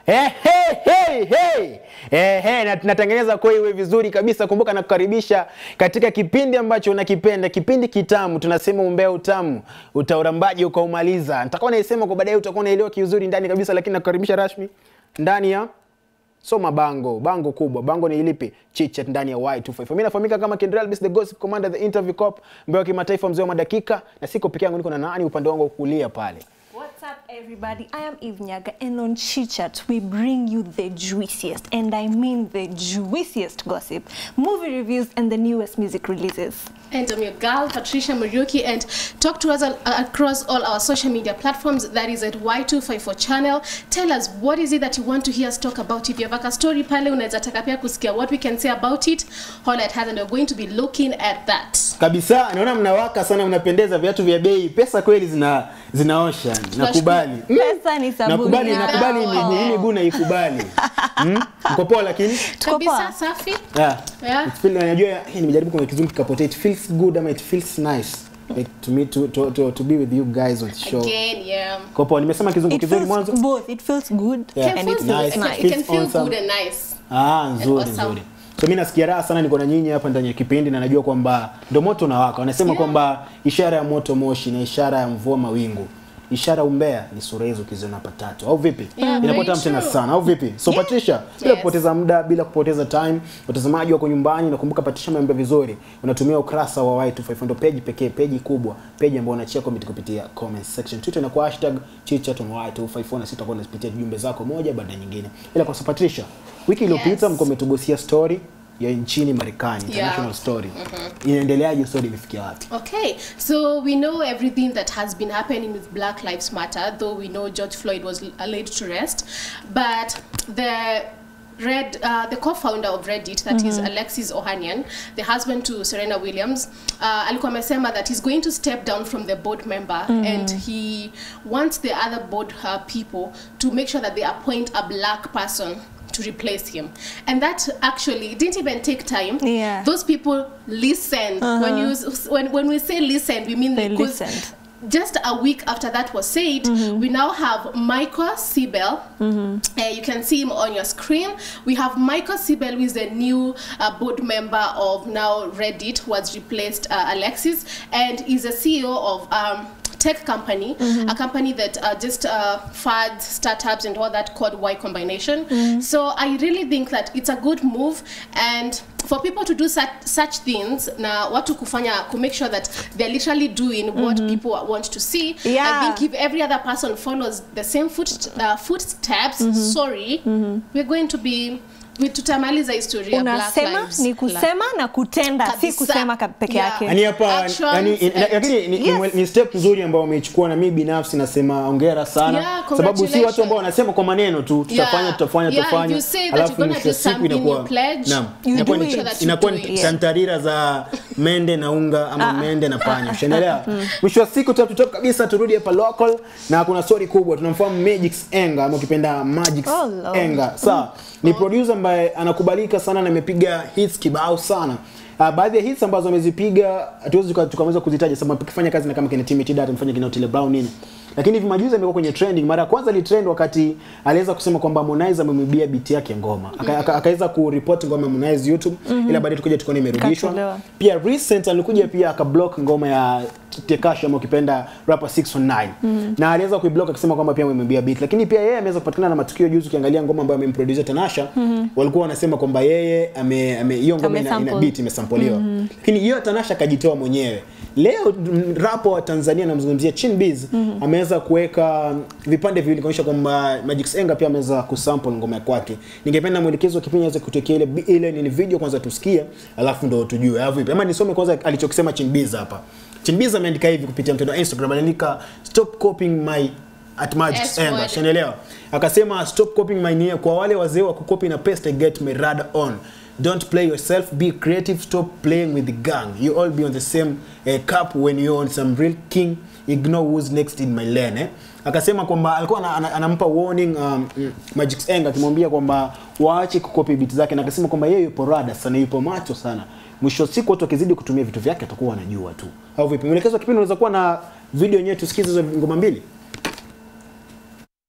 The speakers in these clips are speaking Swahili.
Hey, hey, hey, hey. Hey, hey, na tunatengeneza kwa iwe vizuri kabisa. Kumbuka na kukaribisha katika kipindi ambacho unakipenda, kipindi kitamu. Tunasema umbea utamu, utaurambaji ukaumaliza. Nitakuwa naisema kwa baadaye, utakuwa unaelewa kiuzuri ndani kabisa, lakini nakukaribisha rasmi ndani ya Soma bango, bango kubwa. Bango ni ilipi? Chitchat ndani ya Y254. Mimi nafahamika kama Kendra Elvis the Gossip Commander the Interview Cop, mbeo wa kimataifa mzee wa madakika, na siko peke yangu, niko na nani upande wangu wa kulia pale. What's up, everybody? I am Eve Nyaga, and on Chitchat, we bring you the juiciest, and I mean the juiciest gossip, movie reviews, and the newest music releases. And I'm your girl, Patricia Muriuki, and talk to us al- across all our social media platforms. That is at Y254 channel. Tell us what is it that you want to hear us talk about. If you have a story pale, unaweza taka pia kusikia what we can say about it. All at has, and we're going to be looking at that. Kabisa, naona mnawaka sana, mnapendeza, viatu vya bei, pesa kweli zina zinaosha. Nakubali. Mm. Pesa ni sabuni. Nakubali, ya nakubali, roho. ni- ni miguu naikubali. Mm? Mko poa lakini? Tuko Kabisa poa. safi. Yeah. Yeah. It feel, najua eh, nimejaribu kwa kizungu kikapotea. It feels good ama it feels nice. Like to me to, to, to, to be with you guys on the show. Again, yeah. Kwa poa, nimesema kizungu It kizuri feels mwanzo. both. It feels good Yeah. and It it feels feels nice. It nice. can, it can Feels feel awesome. good and nice. Ah, nzuri awesome. nzuri. So mimi nasikia raha sana niko na nyinyi hapa ndani ya kipindi na najua kwamba ndo moto unawaka. Wanasema Yeah. kwamba ishara ya moto moshi na ishara ya mvua mawingu. Ishara umbea ni sura hizo ukiziona patatu au vipi? Yeah, Inakuwa very tamu tena true. sana au vipi? So Yeah. Patricia, bila Yes. kupoteza muda, bila kupoteza time, watazamaji wako nyumbani, nakumbuka Patricia ameambia vizuri, unatumia ukurasa wa Y254 ndo page pekee, page kubwa, page ambayo unachia comment kupitia comment section. Twitter na kwa hashtag chitchat on Y254 na sisi tutakuwa tunazipitia jumbe zako moja baada ya nyingine. Ila kwa sasa Patricia, wiki iliyopita Yes. mko umetugusia story ya nchini Marekani, international Yeah. story. Inaendeleaje story imefikia wapi? Okay, so we know everything that has been happening with Black Lives Matter, though we know George Floyd was laid to rest. But the Red, uh, the co-founder of Reddit, that is Alexis Ohanian, the husband to Serena Williams, uh, alikuwa amesema that he's going to step down from the board member and he wants the other board uh, people to make sure that they appoint a black person to replace him. And that actually didn't even take time. Yeah. Those people listened. When you when when we say listen, we mean They because listened. Just a week after that was said, we now have Michael Sibel. Uh, you can see him on your screen. We have Michael Sibel, who is the new uh, board member of now Reddit, who has replaced uh, Alexis, and is a CEO of um, tech company, a company that uh, just uh, funds startups and all that called Y Combination. So I really think that it's a good move and for people to do such, such things na watu kufanya to make sure that they're literally doing what people want to see Yeah. i think if every other person follows the same foot, uh, footsteps sorry we're going to be we tutamaliza historia Black Unasema Lives ni kusema na kutenda, si Kabisa. kusema ka- peke Yeah. yake. Yaani hapa Actions yani in- and- lakini ni, Yes. ni, ni step nzuri ambayo umeichukua na mimi binafsi nasema hongera sana Yeah, sababu si watu congratulations. ambao wanasema kwa maneno tu tutafanya Yeah. tutafanya Yeah, tutafanya you say that alafu you're gonna mwisho wa do siku something, inakuwa you pledge, naam you inakuwa do ni it. That you inakuwa do ni it. santarira za mende na unga ama mende na panya ushaelewa mwisho wa siku top to top kabisa turudi hapa local na kuna story kubwa tunamfahamu Magix Enga ama ukipenda Magix Oh, Lord. Enga sawa ni producer ambaye anakubalika sana na amepiga hits kibao sana Uh, baadhi ya hits ambazo amezipiga hatuwezi tuka- tukaweza kuzitaja sababu akifanya kazi na kama kina Timmy Data amefanya kina Otile Brown nini lakini hivi majuzi amekuwa kwenye trending mara ya kwanza alitrend wakati aliweza kusema kwamba Harmonize amemwibia beat yake ngoma Aka- aka- akaweza kuripoti ngoma ya Harmonize YouTube ila baadaye tukaja tukaona imerudishwa Katolewa. pia recent alikuja pia akablock ngoma ya Tekashi ama ukipenda rapper 619 na aliweza kuiblock akisema kwamba pia amemwibia beat lakini pia yeye ameweza kupatikana na matukio juzi ukiangalia ngoma ambayo amemproduce Tanasha walikuwa wanasema kwamba yeye ame ame- hiyo ngoma ina, ina Amesample. beat imesampoliwa lakini hiyo Tanasha akajitoa mwenyewe leo m- rapo wa Tanzania namzungumzia Chin Biz ameweza kuweka vipande viwili kuonyesha kwamba Magix Enga pia ameweza kusample ngoma ya kwake ningependa mwelekezo wa kipindi aweze kutekea ile bi- ile ni video kwanza tusikie alafu ndo tujue au vipi ama nisome kwanza alichokisema Chin Biz hapa Chin Biz ameandika hivi kupitia mtandao wa Instagram aliandika stop copying my at Magix S Enga word. Unaelewa? Akasema stop copying my name kwa wale wazee wa kucopy na paste get me rad on. Don't play yourself, be creative, stop playing with the gang. You all be on the same uh, cup when you're on some real king. Ignore who's next in my lane. Eh? Akasema kwamba alikuwa ana- ana- anampa warning um, mm, Magix Enga akimwambia kwamba waache kukopi beat zake na akasema kwamba yeye yupo rada sana, yupo macho sana. Mwisho wa siku watu wakizidi kutumia vitu vyake atakuwa wanajua tu. Au vipi? Mwelekezo wa kipindi unaweza kuwa na video yenyewe tusikize hizo ngoma mbili.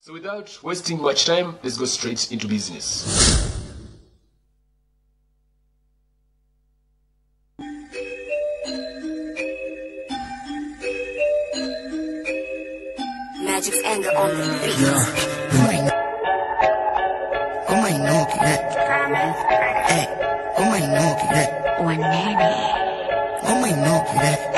So without wasting much time, let's go straight into business. Magic's anger on the beat. Oh my no que Hey, oh my no que Oh my no que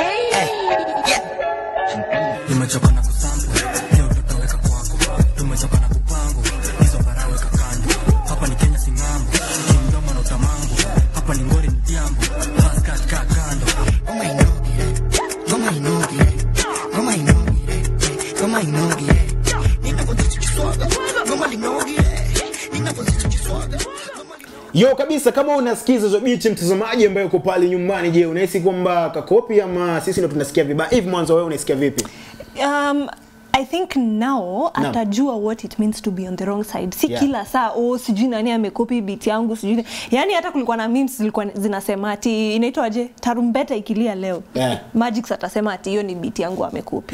nimechoka na kusampu leo tutaweka kwako tumechoka na kupango hizo baraweka kando hapa ni kenya singambo kimdomo na utamango hapa ni ngori ni jambo haskat ka kando Oh my no que Oh my no que Oh my no que Oh my no que Ninapozichiswaga Ngoma linoge Ninapozichiswaga Yo kabisa, kama unasikiza hizo biti, mtazamaji ambaye uko pale nyumbani, je, unahisi kwamba kakopi ama sisi ndo tunasikia vibaya hivi? Mwanzo wewe unasikia vipi? um, I think now Naam. atajua what it means to be on the wrong side. Si Yeah. kila saa oh, sijui nani amekopi beat yangu sijui. ni- Yani hata kulikuwa na memes zilikuwa zinasema ati inaitwaje tarumbeta ikilia leo. Yeah. Magix atasema ati hiyo ni beat yangu amekopi.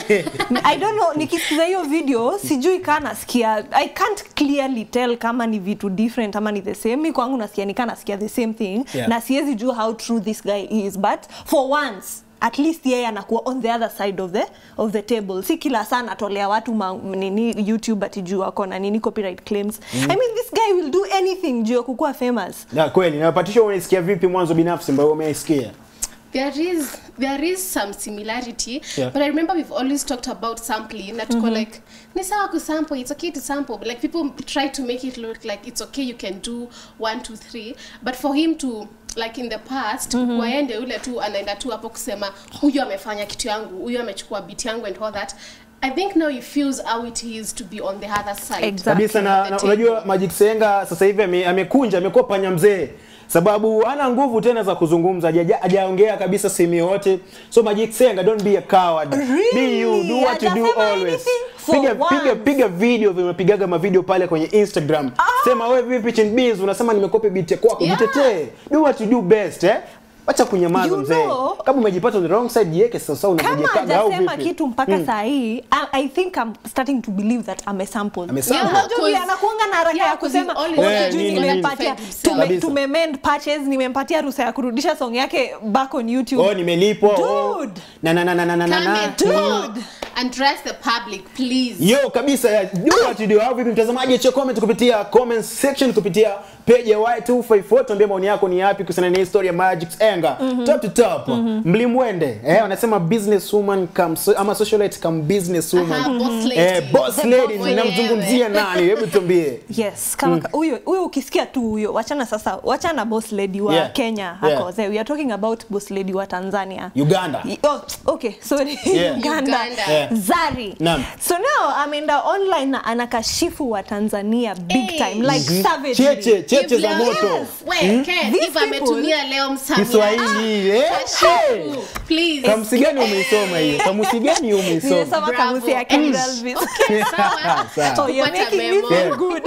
I don't know nikisikiza hiyo video sijui kaa nasikia I can't clearly tell kama ni vitu different ama ni the same. Mi kwangu nasikia nikaa nasikia the same thing Yeah. na siwezi jua how true this guy is but for once at least yeye anakuwa on the other side of the of the table si kila saa anatolea watu ma, nini youtube ati juu ako na nini copyright claims i mean this guy will do anything juu ya kukuwa famous Na kweli, na Patricia unasikia vipi mwanzo binafsi ambayo umeisikia? there is there is some similarity Yeah. but i remember we've always talked about sampling na tuko like ni sawa kusample it's okay to sample but like people try to make it look like it's okay you can do one two three but for him to like in the past waende ule tu anaenda tu hapo kusema huyu amefanya kitu yangu huyu amechukua beat yangu and all that i think now he feels how it is to be on the other side Exactly. kabisa na, na The unajua table. Magic Senga sasa hivi ame- amekunja amekuwa panya mzee sababu hana nguvu tena za kuzungumza haja- hajaongea kabisa sehemu yote so Magic Senga don't be a coward be you do what you do Hajasema always anything for piga once. piga piga video vimepigaga mavideo pale kwenye Instagram sema wewe vipi Chinbiz unasema nimekopi beat ya kwako Yeah. jitetee do what you do best eh acha kunyamaza You mzee know- kama umejipata on the wrong side jiweke sasa kama unajikaga au hajasema vipi kitu mpaka saa hii I, i think i'm starting to believe that amesample Amesample. Yeah, Unajua vile 'cause- anakuanga na haraka yeah, ya 'cause kusema he's always "Oh, Yeah, sijui nini, nini. nimempatia Defend himself. tume, Kabisa. tumemend patches nimempatia ruhusa ya kurudisha song yake back on youtube oh nimelipwa oh. Dude. na na na na na na na Come na and talk and dress the public please Yo kabisa ya do what you do. Au vipi mtazamaji, acha comment kupitia comment section kupitia page ya Y254 tuambie maoni yako ni yapi kuhusiana na hii story ya Magic Enga. Top to top. Mlimwende. Eh wanasema business woman come so, ama socialite come business woman. Aha, boss lady. Eh boss The lady boss ninamzungumzia nani? Hebu tuambie. yes kama huyo huyo ukisikia tu huyo wachana sasa wachana boss lady wa Yeah. kenya Yeah. hako there we are talking about boss lady wa tanzania Uganda. Y- Oh, okay, sorry. Yeah. Uganda. Uganda. Yeah. Zari. Naam. So now ameenda online na anakashifu wa Tanzania big Hey. time like Mhm. savagely. Cheche, cheche Give za love. moto. Yes. Wait, Ken, These if ametumia leo msamiati. Kiswahili. Eh. Kashifu, please. Kamusi gani umeisoma hiyo? Kamusi gani umeisoma? Nimesoma Bravo. kamusi ya Ken Mm. Elvis. Sawa. Sawa. So you're Kupata making me memo. feel Yeah. good.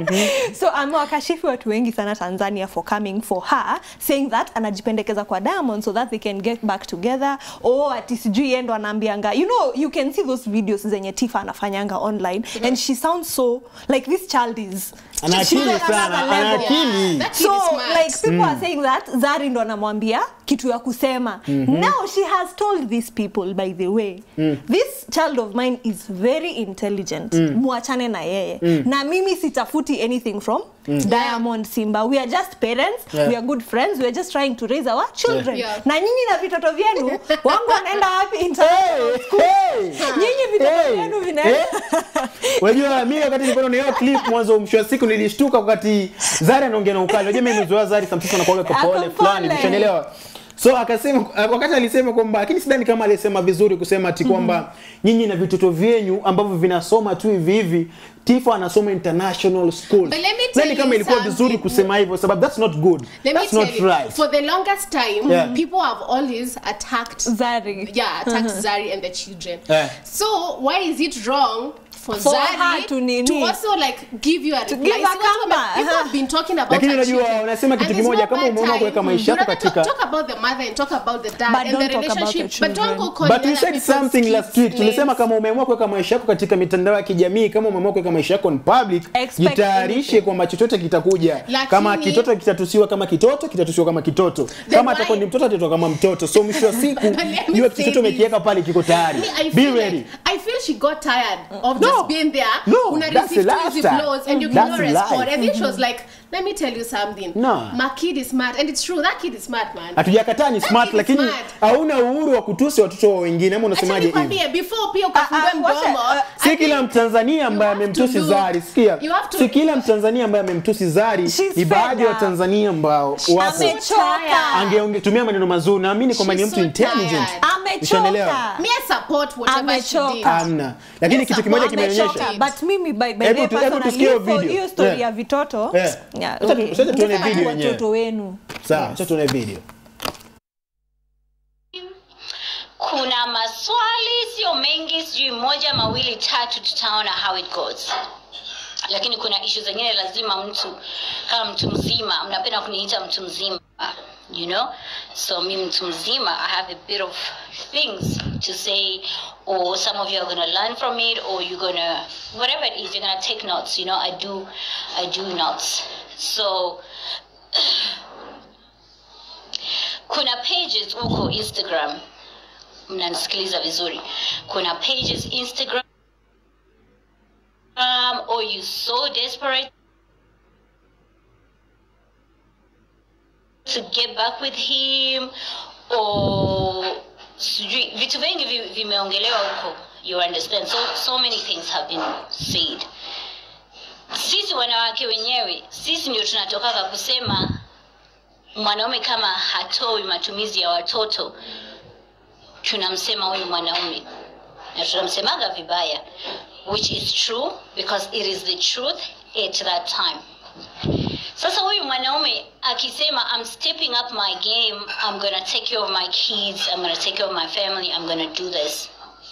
so amewakashifu watu wengi sana Tanzania for coming for her saying that anajipendekeza kwa Diamond so that they can get back together or ati sijui yeye ndo anaambianga you know you can see those videos zenye Tifa anafanyanga online and she sounds so like this child is Ana she's akili on sana, another ana level. akili. That kid so is smart. like people are saying that Zari ndo anamwambia kitu ya kusema now she has told these people by the way this child of mine is very intelligent muachane na yeye na mimi sitafuti anything from Diamond Simba we are just parents Yeah. we are good friends we are just trying to raise our children Yeah. na nyinyi na vitoto vyenu wangu wanaenda wapi international school Hey. nyinyi vitoto Hey. vyenu vinaenda Unajua mimi wakati nilikuwa naona hiyo clip mwanzo mwisho wa siku nilishtuka wakati Zari anaongea na ukali. Unajua mimi nimezoea Zari sometimes anakuwa kwa Ako pole fulani, pole. ushanielewa? So akasema wakati alisema kwamba lakini sidhani kama alisema vizuri kusema ati kwamba nyinyi na vitoto vyenyu ambavyo vinasoma tu hivi hivi Tifa anasoma international school. But let me tell Sidhani kama you ilikuwa vizuri something. kusema hivyo sababu that's not good. Let me That's tell not you, right. for the longest time, Yeah. people have always attacked Zari yeah, attacked Zari and the children. Yeah. So why is it wrong for, For Zari her to nini? to also like give you a reply. give See, a watu wame- comeback. people have been talking about Lakini her unajua, children. unasema And kitu there's kimoja, no kama bad umeamua time. kuweka maisha You yako rather katika- talk about the mother and talk about the dad But and don't the talk about relationship your but don't go children. calling But you other said people's something kids last week. Tulisema names. kama umeamua kuweka maisha yako katika mitandao ya kijamii, kama umeamua kuweka maisha yako in public, Expect jitayarishe anything. kwamba chochote kitakuja. Lakini- Kama kitoto kitatusiwa kama kitoto, kitatusiwa kama kitoto. Kama why- atakuwa ni mtoto, atatoka kama mtoto. So mwisho wa siku, Let me jua say chochote umekiweka this. pale kiko tayari. Me, I Be feel ready. like, I feel she got tired of No. just being there. No, Una that's receive the too easy lifestyle. blows and you That's cannot the respond. life. And then she was like, let me tell you something. No. My kid is smart. And it's true, that kid is smart, man. Hatujakataa ni That smart, kid is lakini smart. hauna uhuru wa kutusi watoto wa wengine, ama Acha unasemaje hivi? nikwambie, before pia ukafungue Ah, ah, wacha, mdomo, ah, si I kila think mtanzania ambaye you have amemtusi to look- Zari, sikia, you have to- si kila mtanzania ambaye amemtusi Zari, She's ni baadhi ya fed up. Watanzania ambao wapo Amechoka. angetumia maneno mazuri, naamini kwamba ni She's mtu so intelligent. tired. Ushaelewa? Amechoka. Me, I support whatever she Amechoka. did. Amna, lakini Yes, kitu kimoja support, kimeonyesha amechoka. but mimi by, by Hebu the tu- hebu personally, tusikie hiyo hiyo- video. hiyo story Yeah. ya vitoto Yeah. yeah, Acha tu- okay. acha tuone Mtafanya video yenyewe. watoto wenu sawa. Acha tuone video. kuna maswali sio mengi sijui moja mawili tatu tutaona how it goes lakini kuna ishu zingine lazima mtu kama mtu mzima mnapenda kuniita mtu mzima you know so mi mtu mzima i have a bit of things to say or some of you are going to learn from it or you're going to whatever it is you're going to take notes you know i do i do notes so kuna pages huko instagram mnanisikiliza vizuri kuna pages instagram or you so desperate to get back with him or sijui vitu vingi vi- vimeongelewa huko you understand so, so many things have been said sisi wanawake wenyewe sisi ndio tunatokaga kusema mwanaume kama hatoi matumizi ya watoto tunamsema huyu mwanaume na tunamsemaga vibaya which is true because it is the truth at that time sasa huyu mwanaume akisema i'm stepping up my game i'm gonna take care of my kids i'm gonna take care of my family i'm gonna do this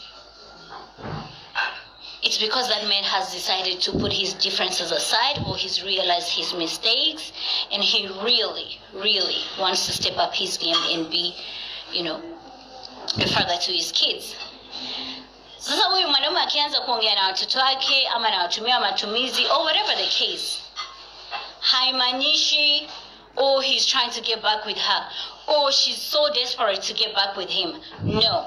it's because that man has decided to put his differences aside or he's realized his mistakes and he really really wants to step up his game and be you know a father to his kids sasa huyu mwanaume akianza kuongea na watoto wake ama nawatumia matumizi or whatever the case haimaanishi oh he's trying to get back with her oh she's so desperate to get back with him no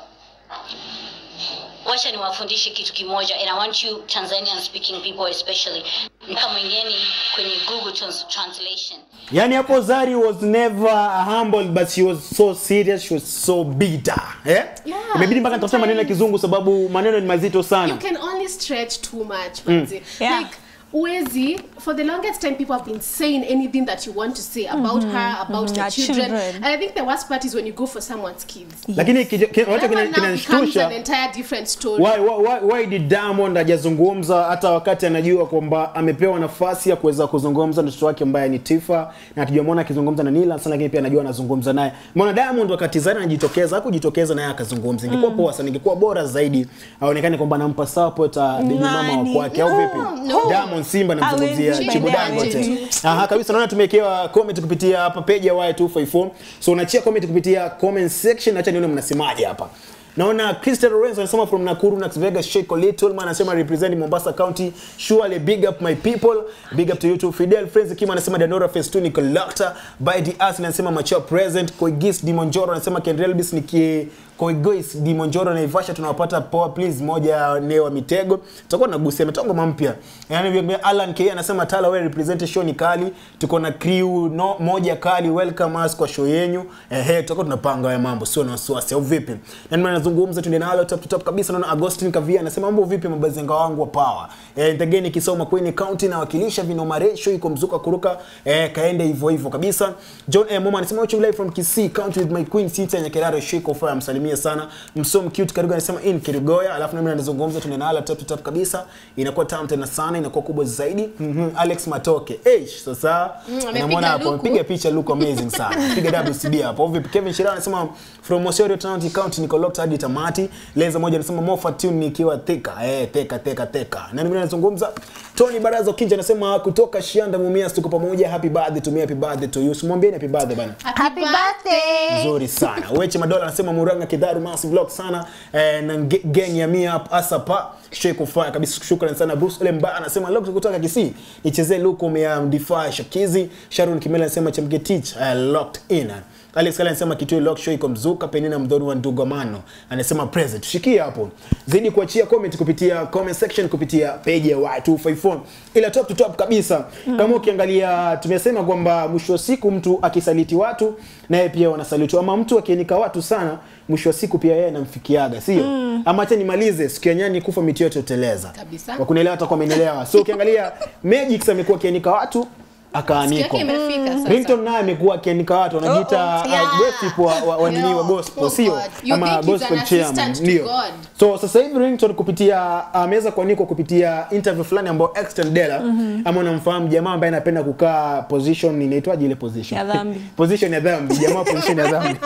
wacha niwafundishe kitu kimoja and i want you tanzanian speaking people especially mkamwingeni kwenye google trans translation Yani hapo Zari was never humble but she was so serious, she was so bitter. Eh? Yeah, Imebidi mpaka nitafute maneno ya sometimes- kizungu sababu maneno ni mazito sana. you can only stretch too much manzi. Yeah. like Uwezi, for the longest time, people have been saying anything that you want to say about her, about the Her children. children. And I think the worst part is when you go for someone's kids. Lakini kije- ki- wacha That kina- one now becomes kinanishtusha an entire different story. why, why, why, why did Diamond hajazungumza hata wakati anajua kwamba amepewa nafasi ya kuweza kuzungumza na mtoto wake ambaye ni Tifa na hatujamwona akizungumza na Nila sana, lakini pia anajua anazungumza naye. Mbona Diamond wakati Zari anajitokeza hakujitokeza naye akazungumza? Ingekuwa poa sana, ingekuwa bora zaidi aonekane kwamba anampa support uh, baby mama wa Nani? kwake au vipi? no. Diamond Simba namzungumzia Hawezi, Chibu by the way, Dangote. hawezi. Aha, kabisa naona tumewekewa comment kupitia hapa page ya Y254. So unachia comment kupitia comment section, acha nione mnasemaje hapa. Naona Crystal Lorenzo anasema from Nakuru Nax Vegas Sheiko Little man anasema represent Mombasa County surely big up my people big up to you too Fidel Friends Kim anasema Danora Festuni Collector by the us anasema macho present Koigis Dimonjoro anasema Kendrelbis niki Koigois Dimonjoro na Ivasha tunawapata poa please moja neo wa mitego tutakuwa tunagusia mitongo mpya yani vile Alan K anasema Tala wewe represent show ni kali tuko na crew no, moja kali welcome us kwa show yenyu ehe tutakuwa tunapanga haya mambo sio na wasiwasi au vipi na ndio nazungumza tuende nalo top to top kabisa naona Agustin Kavia anasema mambo vipi mabazenga wangu wa power eh ndegeni kisoma Queen County na wakilisha vinoma ratio iko mzuka kuruka eh kaende hivyo hivyo kabisa John eh, Moma anasema watching live from Kisii County with my queen Sita Nyakerare Shiko Fire msalimia nakusalimia sana msom cute karibu anasema in kirigoya alafu nami nazungumza tunenala tap tap kabisa inakuwa tamu tena sana inakuwa kubwa zaidi mm alex matoke Eish, sasa amepiga unamwona hapo luku. piga picha look amazing sana piga WCB hapo vipi Kevin Shirao anasema from Osorio County County niko locked hadi tamati Leza moja anasema Mofa tune nikiwa Thika eh Thika Thika Thika na mwingine anazungumza Tony Barazo Kinja anasema kutoka Shianda Mumias tuko pamoja happy birthday to me happy birthday to you simwambie happy birthday bana Happy birthday. nzuri sana Weche Madola anasema Muranga Kidharu massive vlog sana eh, na ge- gang ya mia up asapa shei kufanya kabisa shukrani sana Bruce Lemba anasema leo kutoka Kisii nichezee luku ya Defy Shakizi Sharon Kimela anasema Chamgetich uh, locked in Alex Kala anasema kitu lock show iko mzuka Penina Mdhoni wa Ndugamano anasema present shikia hapo zidi kuachia comment kupitia comment section kupitia page ya Y254 ila top to top kabisa kama ukiangalia tumesema kwamba mwisho wa siku mtu akisaliti watu naye pia wanasalitiwa ama mtu akienika watu sana mwisho wa siku pia yeye anamfikiaga sio ama acha nimalize siku ya nyani kufa miti yote uteleza Kabisa. kwa kunielewa atakuwa amenielewa so ukiangalia Magix amekuwa akienika watu akaanikwa Siku yake imefika sasa. Rington naye amekuwa akiandika watu wanajiita Oh, yeah. uh, gossip wa, wa, wa, nini wa No. gospel Oh, sio God. You ama think he's gospel an chairman assistant to ndio God. so sasa hivi Rington kupitia ameweza kuanikwa kupitia interview fulani ambayo Exton Dela ama unamfahamu jamaa ambaye anapenda kukaa position inaitwaje ile position Ya dhambi. position ya dhambi jamaa position ya dhambi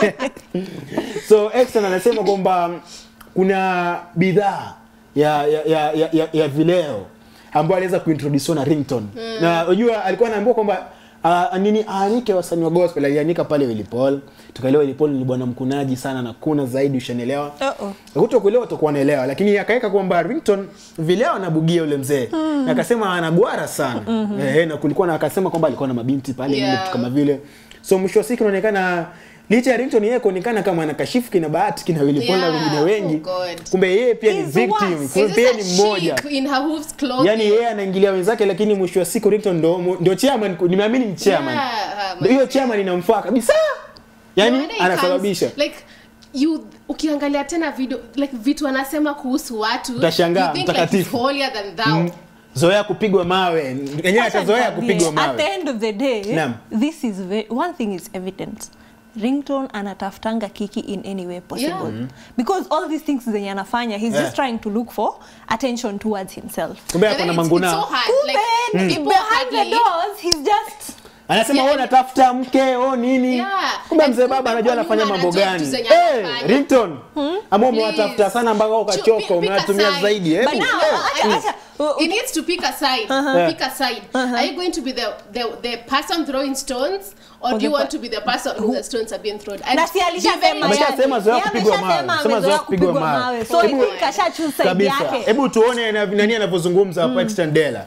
so Exton anasema kwamba kuna bidhaa ya ya, ya, ya, ya, ya vileo ambayo aliweza kuintroduce na Rington na unajua alikuwa anaambiwa kwamba Uh, nini aanike wasanii wa gospel alianika pale Willy Paul tukaelewa Willy Paul ni bwana mkunaji sana na kuna zaidi ushanielewa Uh-oh. kuto kuelewa utakuwa naelewa lakini akaweka kwamba Rington vileo anabugia yule mzee na akasema anagwara sana eh, na kulikuwa na akasema kwamba alikuwa na mabinti pale Yeah. yeah. vitu kama vile so mwisho wa siku inaonekana licha ya Rington yeye kuonekana kama anakashifu kina Bahati kina Willy Paul na Yeah. wengine wengi Oh God. kumbe yeye pia ni He's the victim worst. kumbe Is pia this ni a mmoja chick in her hooves clothing? yani yeye anaingilia wenzake lakini mwisho wa siku Rington ndo ndio chairman nimeamini ni chairman Yeah, Ndio hiyo chairman inamfaa kabisa yani No wonder he anasababisha comes- like you ukiangalia tena video like vitu anasema kuhusu watu Utashangaa, you think like mtakatifu. he's holier than thou Mm. zoea kupigwa mawe yenyewe Acha atazoea nikwambie, kupigwa At the mawe end of the day, Naam. this is ve- one thing is evident. Ringtone anatafutanga kiki in any way possible Yeah. Mhm. because all these things zenye anafanya he's Yeah. just trying to look for attention towards himself kumbe And ako then na it's- it's manguna so hard. kumbe Like, people behind the hardly- doors he's just anasema Yeah. wewe unatafuta mke oh nini Yeah. kumbe And mzee kumbe baba anajua kwa anafanya nyuma mambo anajua gani vitu zenye Eh, anafanya. Rington ama Please. umewatafuta sana mpaka ukachoka Pick a umewatumia side. zaidi hebu But now, eh. acha- acha, uh, He needs to pick a side. Pick a side. Are you going to be the, the, the person throwing stones, or Or do you the want per- to be the person who the stones are being thrown? And na si be alishasema very Ameshasema zoea Yeye kupigwa mawe. ameshasema Sema zoea amezoea kupigwa kupigwa mawe. mawe so I Hebu- think kasha choose side kabisa yake hebu tuone na- nani anavyozungumza hapo Exton Dela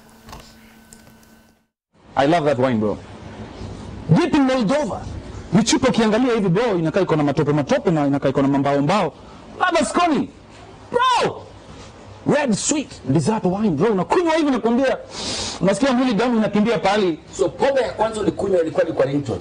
I love that wine bro. Vipi Moldova? Ni chupa ukiangalia hivi bro, inakaa iko na matope matope na inakaa iko na mambao mbao. Ladha skoni. Bro! Red sweet dessert wine bro. Unakunywa hivi nakwambia. Unasikia mwili damu inakimbia pale. So pombe ya kwanza ulikunywa ilikuwa ni kwa Rington.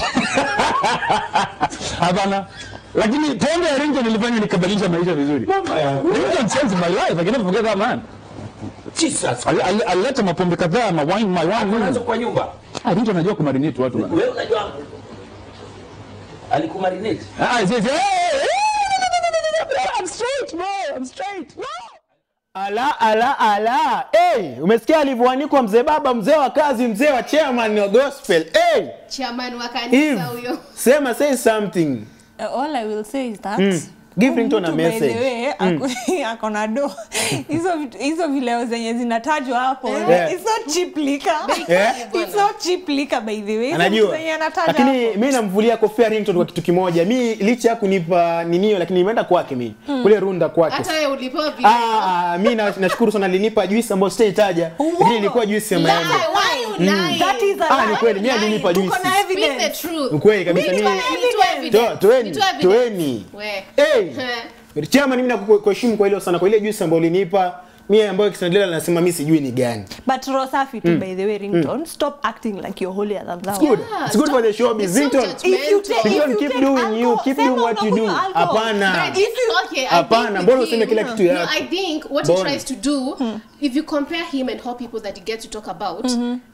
Hapana. Lakini pombe ya Rington ilifanya nikabadilisha maisha vizuri. Mama ya Rington changed my life. I can never forget that man. Jesus. Ali- ali- Alileta mapombe kadhaa, ma wine, my wine. Unaanza kwa nyumba. Ah, Rington anajua kumarinate watu. man. Wewe unajua alikumarinate. Ah, yes, yes. Hey, hey, hey, I'm straight bro. I'm straight. No. ala ala ala hey, umesikia alivyoanikwa mzee baba mzee wa kazi mzee wa chairman wa gospel hey, chairman wa Eve, kanisa huyo. sema say something Uh, all I will say is that Mm. Give huyu Ringtone a mtu by the message. way, ako- ako na do hizo vitu- hizo vileo zenye zinatajwa hapo Yeah. it's not cheap liquor. Yeah. It's not cheap liquor by the way Hizo anajua vitu zenye anataja lakini hapo. mi namvulia kofia Ringtone kwa kitu kimoja mi licha ya kunipa ninio lakini nimeenda kwake mi kule runda kwake hata wewe ulipewa video. Ah, ah, mi na- nashukuru sana alinipa juisi ambayo sitaitaja lakini ilikuwa juisi ya maembe Lie, why you lie? That is a Ah, ni lie. kweli mi alinipa Tuko juisi na Speak the evidence. truth. ukweli kabisa Mimi mi niko na Nitoa evidence. Toa- toeni Nitoa evidence. toeni We. hey. Eh. chama mimi nakuheshimu kwa hilo sana kwa ile juisi ambayo ulinipa mimi ambayo Kisandela anasema mimi sijui ni gani But roho safi tu by the way Ringtone stop acting like you're holier than thou It's good. Yeah, It's good for the stop- showbiz. it's so Ringtone. judgmental. If you take- Ringtone, if you keep take doing you, alcohol, keep sema doing what you do. unakunywa alcohol. Hapana. But if you, okay, I Hapana, think mbona with useme him- kila kitu No, yako? I think what he Mbona? tries to do, if you compare him and how people that he gets to talk about,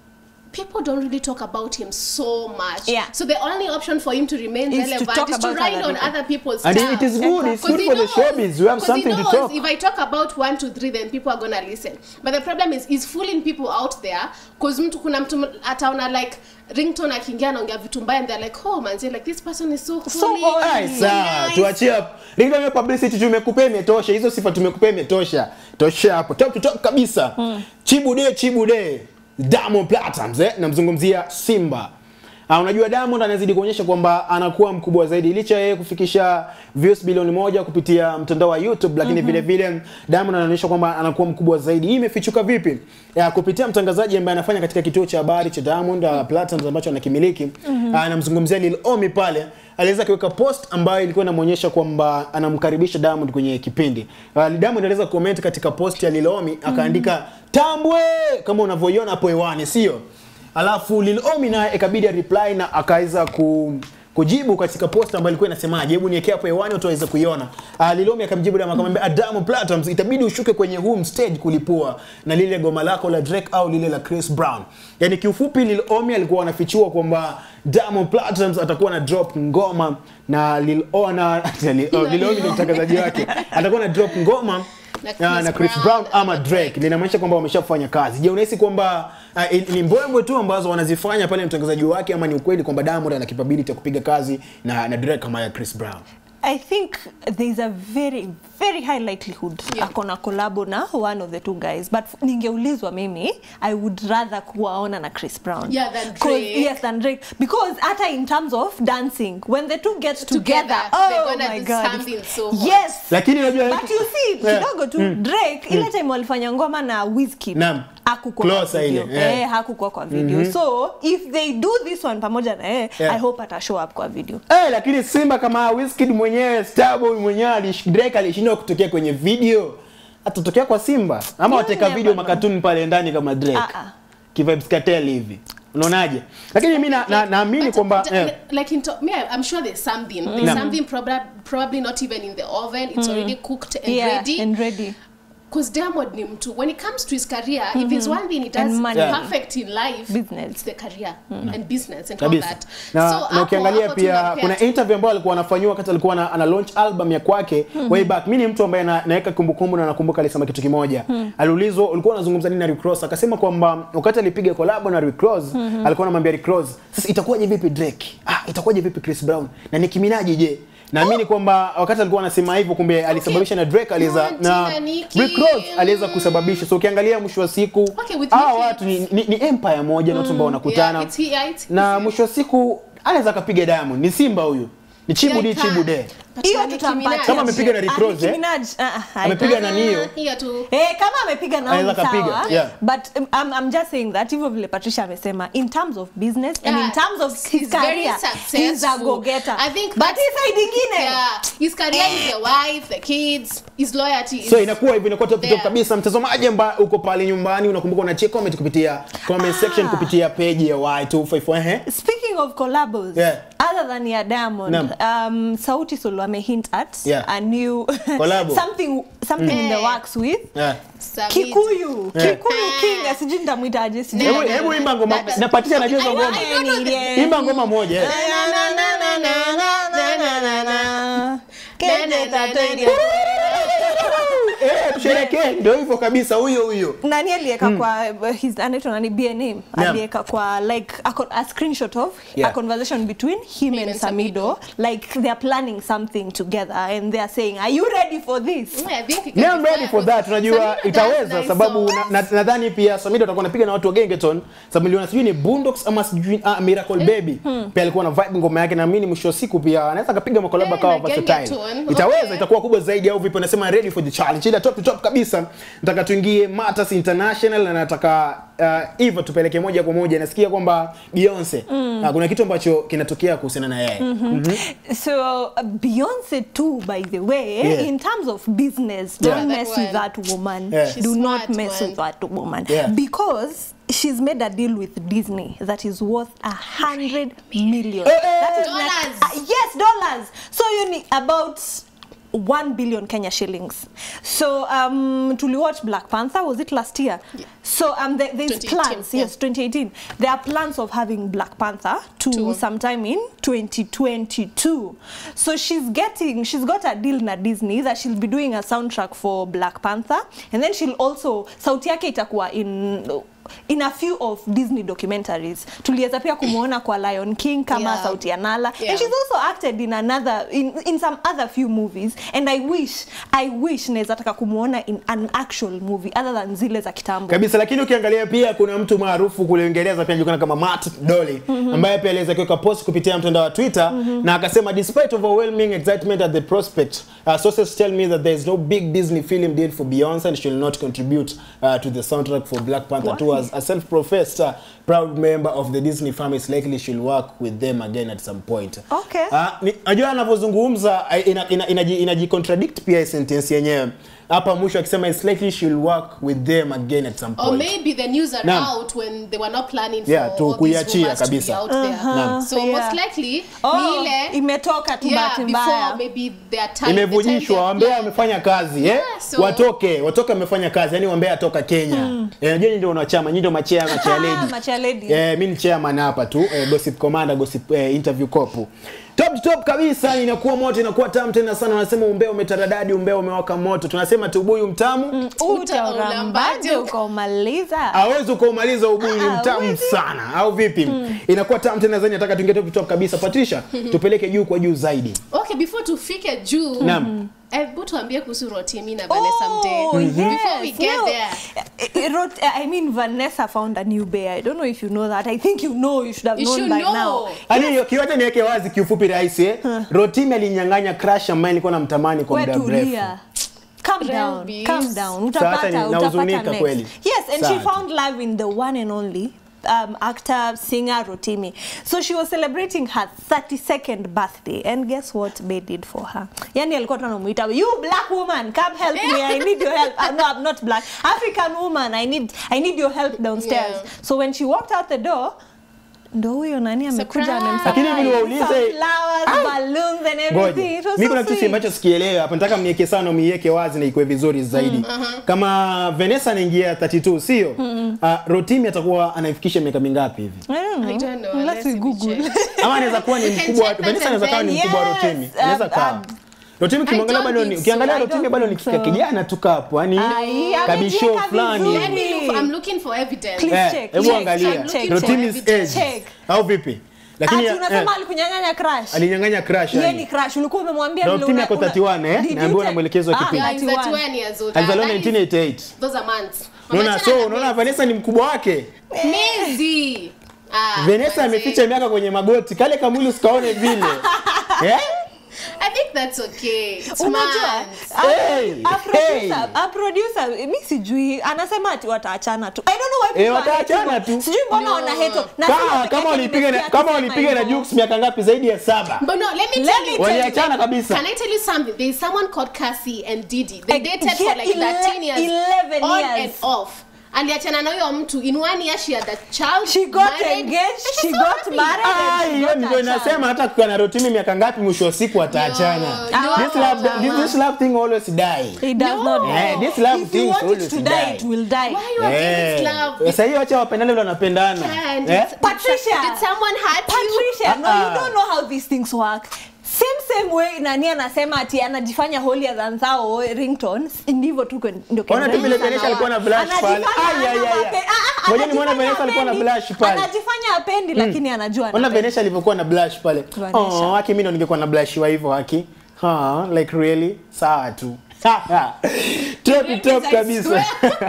people don't really talk about him so much. Yeah. So the only option for him to remain Is to relevant talk is to about ride other on people. other people's And stuff. it is good, it's 'Cause good he for the knows- showbiz. You have 'cause something he to knows talk. If I talk about one, two, three, then people are gonna listen. But the problem is, he's fooling people out there because mtu kuna mtu ataona like ringtone akiingia anaongea vitu mbaya and they're like, oh manzi, like this person is so holy. So holy. Ai, so sawa nice." tuachie hapo ringa hiyo publicity tumekupea imetosha hizo sifa tumekupea imetosha tosha hapo top to top kabisa chibude chibude Diamond Platnumz eh namzungumzia Simba Ah, unajua Diamond anazidi kuonyesha kwamba anakuwa mkubwa zaidi licha ya yeye kufikisha views bilioni moja kupitia mtandao wa YouTube, lakini vile vile Diamond anaonyesha kwamba anakuwa mkubwa zaidi. Hii imefichuka vipi? Ya, kupitia mtangazaji ambaye anafanya katika kituo cha habari cha Diamond uh, Platnumz ambacho anakimiliki Ah, anamzungumzia Lil Omi pale aliweza kuweka post ambayo ilikuwa inamwonyesha kwamba anamkaribisha Diamond kwenye kipindi. Uh, Diamond aliweza comment katika post ya Lil Omi akaandika tambwe kama unavyoiona hapo hewani, sio? Alafu Lil Omi naye ikabidi reply na akaweza ku kujibu katika post ambayo ilikuwa inasemaje, hebu niwekea hapo hewani watu waweze kuiona. Uh, Lil Omi akamjibu Diamond akamwambia Adamu Platnumz, itabidi ushuke kwenye home stage kulipua na lile goma lako la Drake au lile la Chris Brown. Yaani kiufupi Lil Omi alikuwa anafichua kwamba Diamond Platnumz atakuwa na drop ngoma na Lil Ona Lil, oh, Lil Omi ndio mtangazaji wake. Atakuwa na drop ngoma Na na, Chris na Chris Brown Brown ama ama Drake linamaanisha kwamba wameshafanya kazi. Je, unahisi kwamba uh, ni mbwembwe tu ambazo wanazifanya pale mtangazaji wake ama ni ukweli kwamba Diamond ana capability ya kupiga kazi na, na Drake kama ya Chris Brown? I think there's a very very high likelihood Yeah. akona kolabo na one of the two guys but ningeulizwa mimi I would rather kuwaona na Chris Brown Yeah, than 'Cause- Drake. yes than Drake because hata in terms of dancing when the two get together, Together, they're oh gonna my do god something so hot. yes Lakini unajua but you see Yeah. kidogo tu Drake ile time walifanya ngoma na Wizkid Naam. hakukuwa kwa Closer video ile, yeah. eh hakukuwa kwa video so if they do this one pamoja na yeye Yeah. I hope ata show up kwa video Eh, lakini Simba kama Wizkid mwenyewe Starboy mwenyewe alish- Drake alishindwa kutokea kwenye video. Atatokea kwa Simba ama You wateka never video know. makatuni pale ndani kama Drake. Ah, ah. Kivibes cartel hivi. Unaonaje? Lakini mimi na- na- naamini But, kwamba but, eh, like in to, me, I- I'm sure there's something. There's Naam. something probably probably not even in the oven. It's already cooked and yeah ready. and ready Because Diamond ni mtu. When it comes to his career, if there's one thing he does And money. Yeah. perfect in life, Business. it's the career and business and all kabisa that. na, So, na hapo- ukiangalia hapo pia tunampea kuna tu- interview ambayo alikuwa anafanyiwa wakati alikuwa ana, ana launch album ya kwake way back mimi ni mtu ambaye na, naweka kumbukumbu na nakumbuka alisema kitu kimoja aliulizwa ulikuwa unazungumza nini na Rick Ross akasema kwamba wakati alipiga collab na Rick Ross alikuwa anamwambia Rick Ross sasa itakuwaje vipi Drake ah itakuwaje vipi Chris Brown na Nicki Minaj je naamini kwamba wakati alikuwa anasema hivyo kumbe alisababisha na Drake aliweza Monty na na Nicki. Rick Ross aliweza kusababisha so ukiangalia mwisho wa siku Okay, with hawa Nicki. watu ni, ni, ni empire moja na watu ambao wanakutana Yeah, it's he- yeah, it's- na mwisho wa siku anaweza akapiga Diamond. Ni Simba huyu, ni chibu Yeah, di he can. chibu de. But hiyo na Nicki tutampatia Minaj. Kama amepiga na Rick Ah, Ross, Nicki eh? Minaj, ah, ah, Amepiga na Ah, Nio. hiyo tu. Eh, kama amepiga nao Anaweza ni sawa kapiga, yeah. but um, I'm, I'm just saying that hivyo vile Patricia amesema in terms of business and in Yeah, terms of his he's very career he's a successful. go getter I think but that's- hii side ingine Yeah, his career is the wife, the kids, his loyalty is So inakuwa hivyo, inakuwa top top there. kabisa. Mtazamaji ambaye uko pale nyumbani, unakumbuka unachia comment kupitia comment section kupitia page ya Y254 ehe. speaking of collabos Yeah. other than ya Diamond Naam. um, Sauti Sol wame hint at Yeah. a new Collabo. something something in the Eh. works with Yeah. Samid. Kikuyu Yeah. Kikuyu King sijui nitamwitaje sijui Hebu hebu imba ngoma. That- Na Patricia anajua hizo I ngoma. want- I don't know the- Imba ngoma moja. eh. Eh, tusherekee. Ndio hivyo kabisa huyo huyo. nani aliweka kwa his anaitwa nani BNM Yeah. aliweka kwa like a, con- a screenshot of Yeah. a conversation between him, and and Samido like they're planning something together and they're saying are you ready for this Yeah, I think he can Me I'm be ready for that. Unajua Samira does itaweza nice sababu songs. na- na- nadhani pia Samido atakuwa anapiga na watu wa Gengeton sababu niliona sijui ni Boondocks ama sijui ah, Miracle Baby. Pia alikuwa na vibe ngoma yake na mimi mwisho wa siku pia anaweza akapiga makolaba Eh, kawa na versatile. Gengeton, Itaweza okay. itakuwa kubwa zaidi au vipi unasema ready for the challenge. Ila top to top kabisa. Nataka tuingie Matters International na nataka uh, Eva tupeleke moja kwa moja. Nasikia kwamba Beyonce ah, kuna kitu ambacho kinatokea kuhusiana na yeye. so uh, Beyonce too by the way Yeah. in terms of business Yeah. don't That mess one. with that woman Yeah. She's do not smart, mess man. with that woman Yeah. because she's made a deal with Disney that is worth a hundred million Eh, eh, that is Dollars. Like, uh, yes dollars so you need about 1 billion Kenya shillings. So um, to watch Black Panther, was it last year? So um, there, there's 2018, plans, yeah. yes, 2018. There are plans of having Black Panther to Two. sometime in 2022. So she's getting, she's got a deal na Disney that she'll be doing a soundtrack for Black Panther, and then she'll also sauti yake itakuwa in in a few of Disney documentaries. Tuliweza pia kumuona kwa Lion King kama Yeah. sauti ya Nala, Yeah. and she's also acted in another in, in some other few movies, and I wish I wish naweza taka kumuona in an actual movie other than zile za kitambo. kabisa lakini ukiangalia pia kuna mtu maarufu kule Uingereza pia anajulikana kama Matt Dolly ambaye pia aliweza kuweka post kupitia mtandao wa Twitter na akasema despite overwhelming excitement at the prospect uh, sources tell me that there is no big Disney film deal for Beyonce and she will not contribute uh, to the soundtrack for Black Panther 2 as a self-professed uh, proud member of the Disney family is likely she'll work with them again at some point. Okay. Uh, ni- najua anavyozungumza uh, ina, ina, inaji, inaji contradict pia hii sentence yenyewe hapa mwisho akisema it's likely she'll work with them again at some Or point. maybe the news are Naam. out when they were not planning Yeah, for tu all these kuiachia rumors to be kabisa. out there. Naam. So Yeah. most likely Oh, ni ile imetoka tu yeah, bahati before mbaya. maybe their time imevujishwa the wambea time wamefanya kazi eh? Yeah, so- watoke watoke wamefanya kazi yani wambea atoka kenya eh, najua nyinyi ndio wanachama nyinyi ndio machea machea Ah, lady machea lady. eh, mi ni chairman hapa tu eh, gossip commander gossip eh, interview kopu top top kabisa inakuwa moto inakuwa tamu tena sana wanasema umbea umetaradadi umbea umewaka moto tunasema tubuyu mtamu Utaurambaje ukaumaliza? hawezi ukaumaliza ubuyu ni Ah, mtamu hawezi. sana au vipi inakuwa tamu tena zaidi nataka tuingie top top kabisa patricia tupeleke juu kwa juu zaidi Okay, before tufike juu Naam. hebu tuambie kuhusu Rotimi na Vanessa Mdee. Oh, yes. Before we get No. there. I- I wrote- I mean, Vanessa found a new bear. I don't know if you know that. I think you know. You should have You known should by know. now. Yaani kiwacha niweke wazi kiufupi rahisi eh. Rotimi alinyang'anya crush ambaye nilikuwa namtamani kwa We muda mrefu. tulia. Calm down, Relbis. calm down. Sasa Utapata, ni- utapata nahuzunika next. kweli. Yes, and she Sana. found love in the one and only um, actor, singer Rotimi. So she was celebrating her 32nd birthday, and guess what Bay did for her? Yani alikuwa tu anamuita, you black woman, come help me. I need your help. Uh, no, I'm not black. African woman, I need, I need your help downstairs. Yeah. So when she walked out the door, ndo huyo nani amekuja Surprise. amemsurprise. Lakini vile waulize- Some flowers, Ah! balloons and Ngoja. everything. It was Mimi so kuna kitu sweet. ambacho sikielewi hapa. Nataka mniweke sana mniweke wazi na ikuwe vizuri zaidi. Kama Vanessa anaingia 32, sio? Uh, Rotimi atakuwa anaifikisha miaka mingapi hivi? I don't know. I don't know. Unless Unless we we Google. check. Ama anaweza kuwa ni We can mkubwa check that Vanessa anaweza kuwa ni and mkubwa wa then, Rotimi. yes, Anaweza um, kawa. um, Rotimi ukimwangalia I don't bado ni think ukiangalia so. I Rotimi don't bado ni think so. kijana tu kapo. Yaani Ai, kabisho amejiweka fulani. vizuri. Let me look, I'm looking for evidence. Please Eh, check, hebu check, angalia. check, check, Rotimi's check. age. Check. Au vipi? Lakini Ati unasema eh, alikunyang'anya crush. alinyang'anya crush Yeye yani. ni crush. Ulikuwa umemwambia Na vile Rotimi una- ako una- 31, eh? Did you Naambiwa na check? mwelekezo wa Ah, kipindi. Yeah, he's 31. 31 years old. Alizaliwa That is- 1988. Those are months. Unaona Wameachana so na unaona miezi. Vanessa ni mkubwa wake. Miezi. Ah, Vanessa manze. ameficha miaka kwenye magoti. Kale kamwili usikaone vile. Eh? I think that's okay. It's Unajua, months. a- Hey, a producer- hey. a producer, mi sijui anasema ati wataachana tu I don't know why people Eh, are wataachana hating on- tu. sijui mbona No. wana hate on- nasema Kama peke kama yake walipiga na nimesikia kama akisema walipiga na hivyo. Jux miaka ngapi zaidi ya saba. But no, let me Let tell me you. tell you. Waliachana kabisa. Can I tell you something? There's someone called Cassie and Didi. They Like, dated for yeah, like 13 years. 11 on years. and off. aliachana na huyo mtu in one year she had a child She got married, engaged, and she's she so got happy. married. Ah, and hiyo got ndio a inasema child. hata kukiwa na Rotimi miaka ngapi mwisho wa siku wataachana. No, This love this, this love thing always die. It does No. not Eh, this love If you things want it always to die. die, it will die. Why you are Eh. doing this love? Sasa hiyo acha wapendane vile wanapendana. And Eh? did- Patricia. Did someone hurt you? Patricia, no, you Uh-uh. don't know how these things work. Same same way nani anasema ati anajifanya holier than thou ringtone, ndivyo tu kwen- ndio Ona tu Kendrick vile anawa- Vanessa alikuwa na blush pale. Anajifanya Ai, ai, hana ai, ai. mape- ah, ah, Ngoja nimuone anajifanya Vanessa alikuwa na hapendi. blush pale. Anajifanya apendi lakini anajua Ona anapenda. Vanessa alivyokuwa na blush pale. Vanessa. Oh, haki mimi ndo ningekuwa na blush wa hivyo haki. Ha, like really? Sawa tu. Top top I kabisa.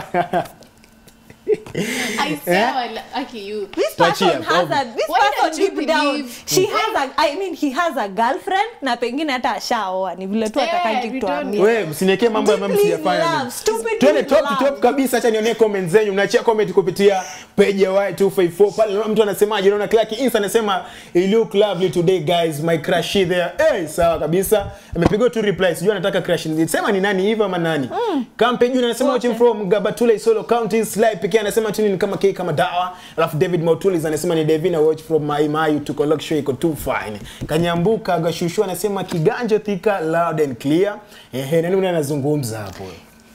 I swear, I li- okay, you. This Tuachie person hapo. has a this Why person don't you deep down believe- she has a I mean he has a girlfriend na pengine hata ashaoa ni vile tu Yeah, atakaki we kutuambia. Wewe msiniwekee mambo ya mama Deeply in sijafanya. love, mimi. stupidly Twende in top love. top kabisa, acha nione comment zenyu. Mnaachia comment kupitia page ya Y254 pale. Naona mtu anasemaje? Naona Clark Insta anasema you look lovely today guys, my crush there. Eh, sawa kabisa. Amepiga tu reply. Sijui anataka crush. Sema ni nani hivi ama nani? Kampe juu anasema Wote. watching from Gabatula Isolo County. Sly pekee anasema anasema tuni ni kama kei kama dawa. Alafu David Mautulis anasema ni Devina watch from my my to collect show iko too fine. Kanyambuka Gashushu anasema kiganjo thika loud and clear. Ehe, nani mwenye anazungumza hapo?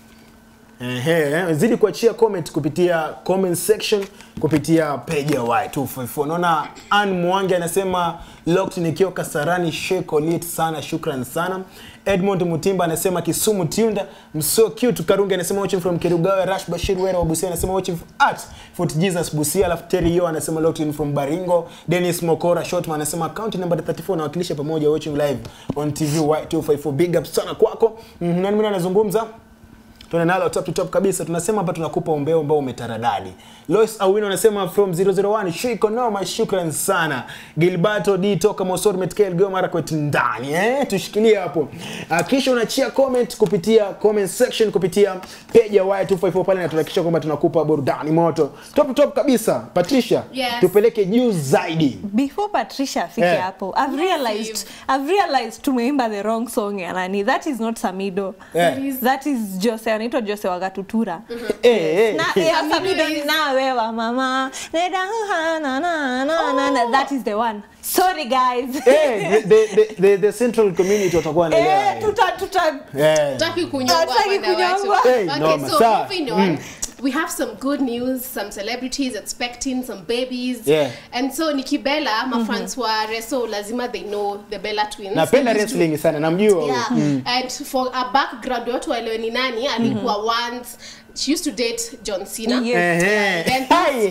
Ehe, zidi kuachia comment kupitia comment section kupitia page ya Y254. Naona Ann Mwangi anasema locked nikiwa Kasarani sheko lit sana, shukran sana. Edmond Mutimba anasema Kisumu Tunda, mso cute. Karungi anasema watching from Kerugawe. Rash Bashir Wera wa Busia anasema watching at Fort Jesus Busia. Alafu Terry Yo anasema locked in from Baringo. Dennis Mokora Shotman anasema account number 34 nawakilisha pamoja watching live on TV Y254. Big up sana kwako. Mhm, nani mwingine anazungumza? Tuna nalo top to top kabisa. Tunasema hapa tunakupa umbeo ambao umetaradadi. Lois Awino anasema from 001 shiko noma, shukran sana. Gilberto D toka Mosori Metkel Geo mara kwetu ndani eh, tushikilie hapo. Uh, kisha unachia comment kupitia comment section kupitia page ya Y254 pale na tunahakikisha kwamba tunakupa burudani moto. Top to top kabisa. Patricia, Yes. tupeleke juu zaidi. before patricia afike Eh. hapo i've realized i've realized tumeimba the wrong song ya nani that is not samido Eh. that is jose anaitwa jose wagatutura Eh, eh. na ya samido ni nawewa mama Neda- na- na- na- na- na. that is the one sorry guys Eh, the, the, the, the central community watakuwa wanaelewa. eh tuta tuta Eh. Hataki kunyongwa Hataki by the way, kunyongwa. so- Hey, okay, noma, so sawa. moving on. We have some good news, some celebrities expecting some babies. Yeah. And so Nikki Bella, mafans wa Reso lazima they know the Bella twins. Napenda They used to- wrestling sana, namjua huyo. Yeah. And for a background watu waelewe ni nani alikuwa once she used to date John Cena. Yes. Ehe. Then- Hai.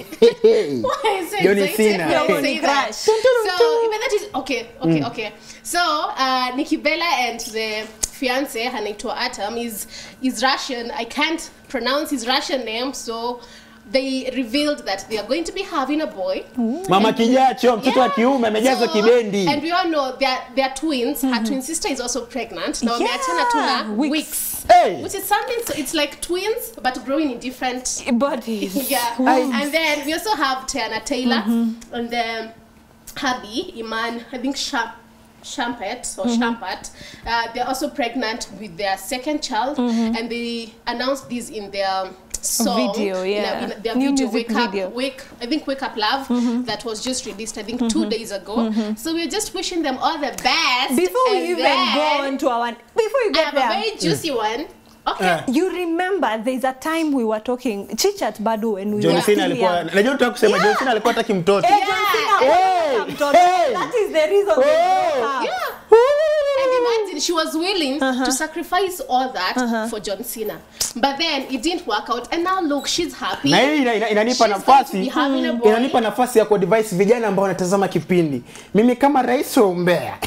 Why is it Johnny excited Cena. when I Johnny say that? Crush. So even that is okay, okay, okay. So uh, Nikki Bella and the fiance anaitwa Atom is is Russian. I can't pronounce his Russian name, so they revealed that they are going to be having a boy. Mama kijacho, mtoto wa Yeah. kiume amejazwa So, kibendi. And we all know they're, they're twins. Her twin sister is also pregnant. Now wameachana tu na Yeah, weeks. weeks. Hey. Which is something, so it's like twins, but growing in different bodies yeah. And then we also have Tiana Taylor and then hubby, Iman, I think Sha- Shampet or Shampet. Uh, they're also pregnant with their second child and they announced this in their song Video, in a- yeah. in their New video music wake up video. wake i think wake up love that was just released i think two days ago so we're just wishing them all the best before we And even then go on to our before you i get have there a very juicy one okay Eh. you remember there's a time we were talking chichat bado when we John were Cena still alikuwa young. najua tutaka kusema John Cena alikuwa hataki mtoto. Eh, John Cena Hey, wanataka mtoto. hey. That is the reason they Oh. broke up. Yeah. And imagine she was willing to sacrifice all that for John Cena. But then it didn't work out. And now look, she's happy. Na hii ina- ina- inanipa She's going to nafasi be having a boy. inanipa nafasi ya kuadvise vijana ambao wanatazama kipindi. Mimi kama rais wa umbea.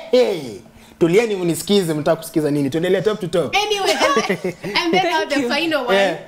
Tulieni mnisikize, mtaka kusikiza nini? Tuendelee top to top. Anyway, and then, and then now the you. final one. Yeah.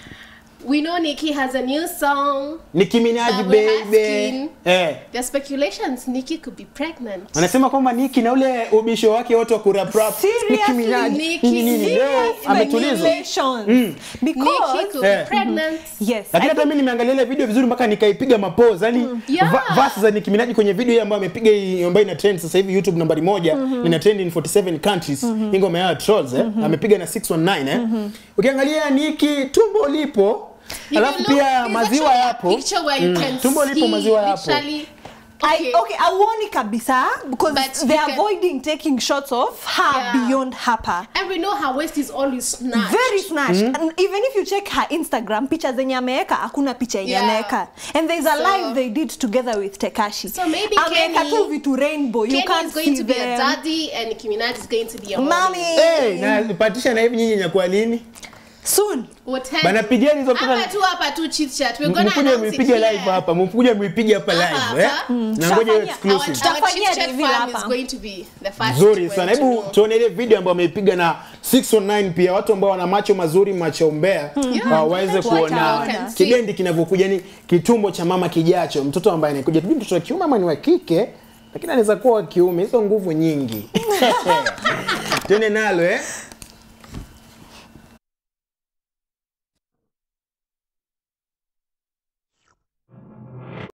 We know Nicki has a new song. Nicki Minaj That we're baby. asking. Eh. There are speculations Nicki could be pregnant. Wanasema kwamba Nicki na ule ubisho wake wote wa kurap rap. Seriously, Nicki Minaj. Nicki, Nini nini leo seriously, ametulizwa. Speculations. Nicki Because could Eh. be pregnant. yes, Lakini I hata mimi nimeangalia ile video vizuri mpaka nikaipiga mapozi. Yaani Yeah. va- verse za Nicki Minaj kwenye video hii ambayo amepiga hii ambayo ina trend sasa hivi YouTube nambari moja, ina trend in 47 countries. Hii ngoma ya Trolls eh. Amepiga na 619 eh. Ukiangalia Nicki tumbo lipo. If you Alafu look, pia there's maziwa actually a yapo. Picture where you can Tumbo lipo see maziwa yapo. literally- I, Okay. okay, auoni kabisa because But they're you can- avoiding taking shots of her Yeah. beyond hapa. And we know her waist is always snatched. very snatched and even if you check her instagram picha zenye ameweka hakuna picha yenye Yeah. ameweka and there's a So- live they did together with tekashi So maybe ameweka Kenny- tu vitu rainbow you Kenny can't is going see to be a them daddy and Nicki Minaj is going to be a mommy. mommy Eh, na patisha na hivi nyinyi nyakuwa lini? soon Whatever. Bana pigeni hizo Hapa pesa. tu hapa tu chit chat. We're gonna Mkuje announce it muipige here. live hapa, mkuje muipige hapa Hapa, live eh. hapa. Na ngoja Tutafanya- Our, exclusive. our Tutafanyia chit chat reveal fam is hapa. going to be the first nzuri one sana to hebu know. tuone ile video ambayo ameipiga na 619 pia watu ambao wana macho mazuri macho umbea Yeah. uh, waweze Wataona. kuona Can see. kibendi kinavyokuja ni kitumbo cha mama kijacho mtoto ambaye anakuja tujui mtoto wa kiume ama ni wa kike lakini anaweza kuwa wa kiume hizo nguvu nyingi tuende nalo eh